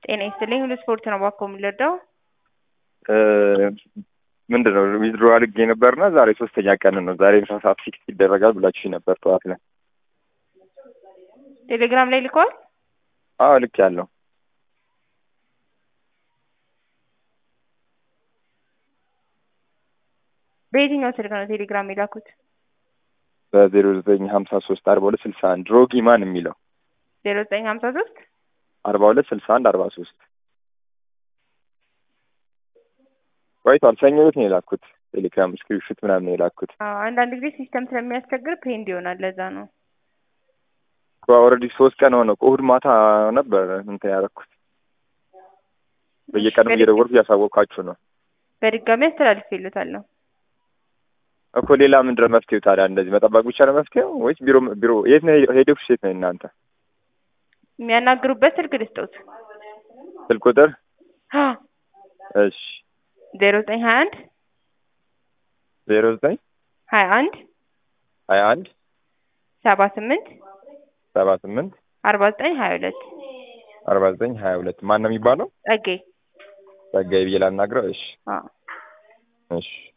ጤና ይስጥልኝ ሁሉ ስፖርት ነው ባኮ የምንለዳው ምንድን ነው ዊዝድሮ አድርጌ ነበርና ዛሬ ሶስተኛ ቀን ነው። ዛሬ ምሳ ሰዓት ፊክስ ይደረጋል ብላችሁ ነበር ጠዋት ላይ። ቴሌግራም ላይ ልከዋል። አዎ ልክ ያለው በየትኛው ስልክ ነው ቴሌግራም የላኩት? በዜሮ ዘጠኝ ሀምሳ ሶስት አርባ ሁለት ስልሳ አንድ ሮጊማን የሚለው ዜሮ ዘጠኝ ሀምሳ ሶስት አርባ ሁለት ስልሳ አንድ አርባ ሶስት ቆይቷል። ሰኞ ዕለት ነው የላኩት። ቴሌግራም ስክሪፕሽት ምናምን ነው የላኩት። አንዳንድ ጊዜ ሲስተም ስለሚያስቸግር ፔንድ ይሆናል። ለዛ ነው ኦልሬዲ ሶስት ቀን ሆነ። እሑድ ማታ ነበር እንትን ያደረኩት። በየቀኑ እየደወልኩ እያሳወቅኳችሁ ነው በድጋሚ አስተላልፌልዎታለሁ እኮ። ሌላ ምንድን ነው መፍትሄው ታዲያ? እንደዚህ መጠበቅ ብቻ ነው መፍትሄው ወይስ ቢሮ ቢሮ የት ነው ሄደኩሽ? የት ነው እናንተ የሚያናግሩበት ስልክ ልስጠውት። ስልክ ቁጥር እሺ ዜሮ ዘጠኝ ሀያ አንድ ዜሮ ዘጠኝ ሀያ አንድ ሀያ አንድ ሰባ ስምንት ሰባ ስምንት አርባ ዘጠኝ ሀያ ሁለት አርባ ዘጠኝ ሀያ ሁለት ማን ነው የሚባለው? ጸጌ ጸጋዬ ብዬ ላናግረው። እሺ አዎ እሺ